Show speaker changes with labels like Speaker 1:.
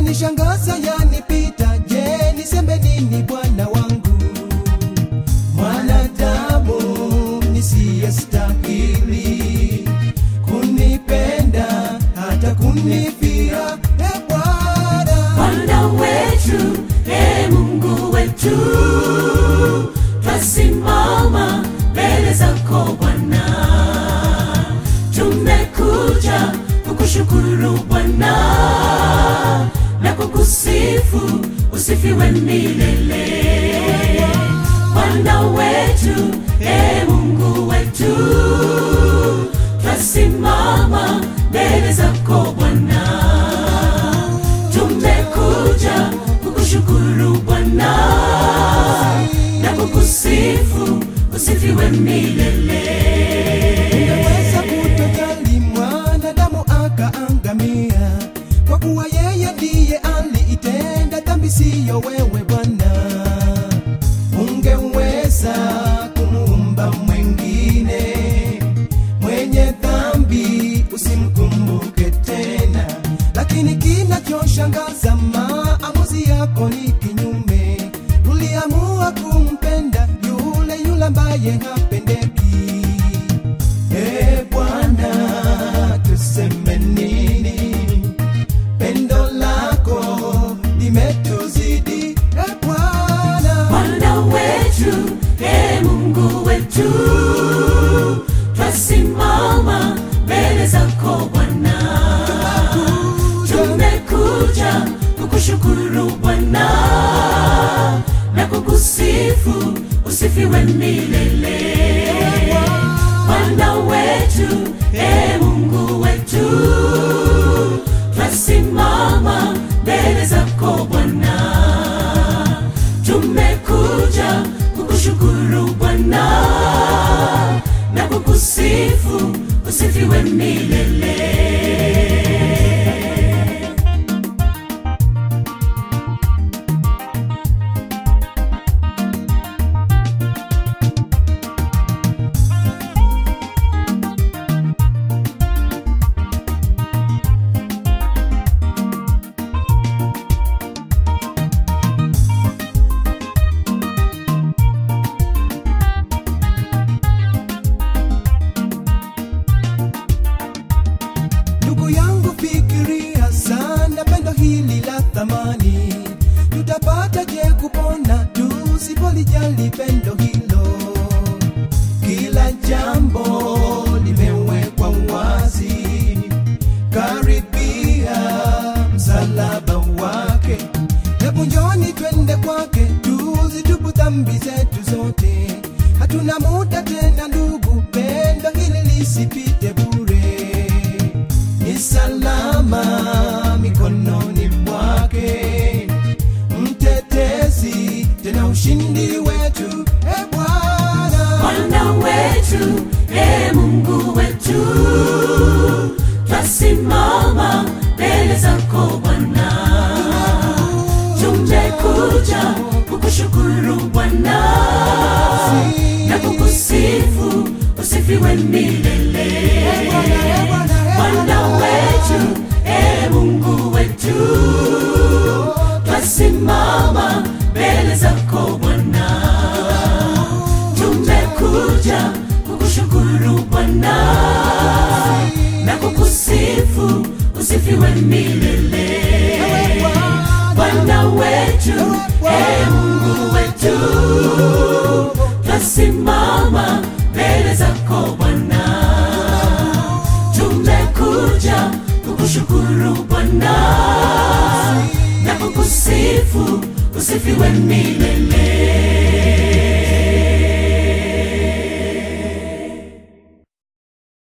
Speaker 1: yanishangaza yanipita je niseme nini bwana wangu mwanadamu nisiyestahili kunipenda hata kunifia e bwana
Speaker 2: Bwana wetu, e Mungu wetu, twasimama mbele zako Bwana, tumekuja kukushukuru Bwana na kukusifu, usifiwe milele. Bwana wetu, e Mungu wetu, twasimama mbele zako Bwana tumekuja kukushukuru Bwana na kukusifu, usifiwe milele.
Speaker 1: Ungeweza kutojali mwanadamu akaangamia, kwa kuwa yeye ndiye aliitenda dhambi, siyo wewe Bwana. Ungeweza kumuumba mwengine mwenye dhambi, usimkumbuke tena, lakini kinachoshangaza maamuzi yako ni kinyume. Uliamua kumpenda yule yule ambaye hapendeki. E Bwana, tuseme nini? Pendo lako limetuzidi. E Bwana,
Speaker 2: Bwana wetu, e Mungu wetu, twasimama mbele zako Bwana, tumekuja kukushukuru Bwana na kukusifu, usifiwe milele. Bwana wetu, e Mungu wetu, twasimama mbele zako Bwana tumekuja kukushukuru Bwana na kukusifu, usifiwe milele.
Speaker 1: ndugu yangu, fikiria sana pendo hili la thamani. Tutapata je kupona tusipolijali pendo hilo? Kila jambo limewekwa wazi, karibia msalaba wake. Hebu njoni twende kwake, tuzitubu dhambi zetu zote. Hatuna muda tena ndugu, pendo hili lisipite bure. Ni salama mikononi mwake, mtetezi tena ushindi wetu. E Bwana,
Speaker 2: Bwana wetu, e Mungu wetu, twasimama mbele zako Bwana, tumekuja kukushukuru Bwana na kukusifu, usifiwe milele. Bwana wetu, e Mungu wetu, twasimama mbele zako Bwana, tumekuja kukushukuru Bwana na kukusifu, usifiwe milele. Bwana wetu, e Mungu wetu, twasimama mbele zako Bwana, tumekuja kukushukuru Bwana na kukusifu, usifiwe milele.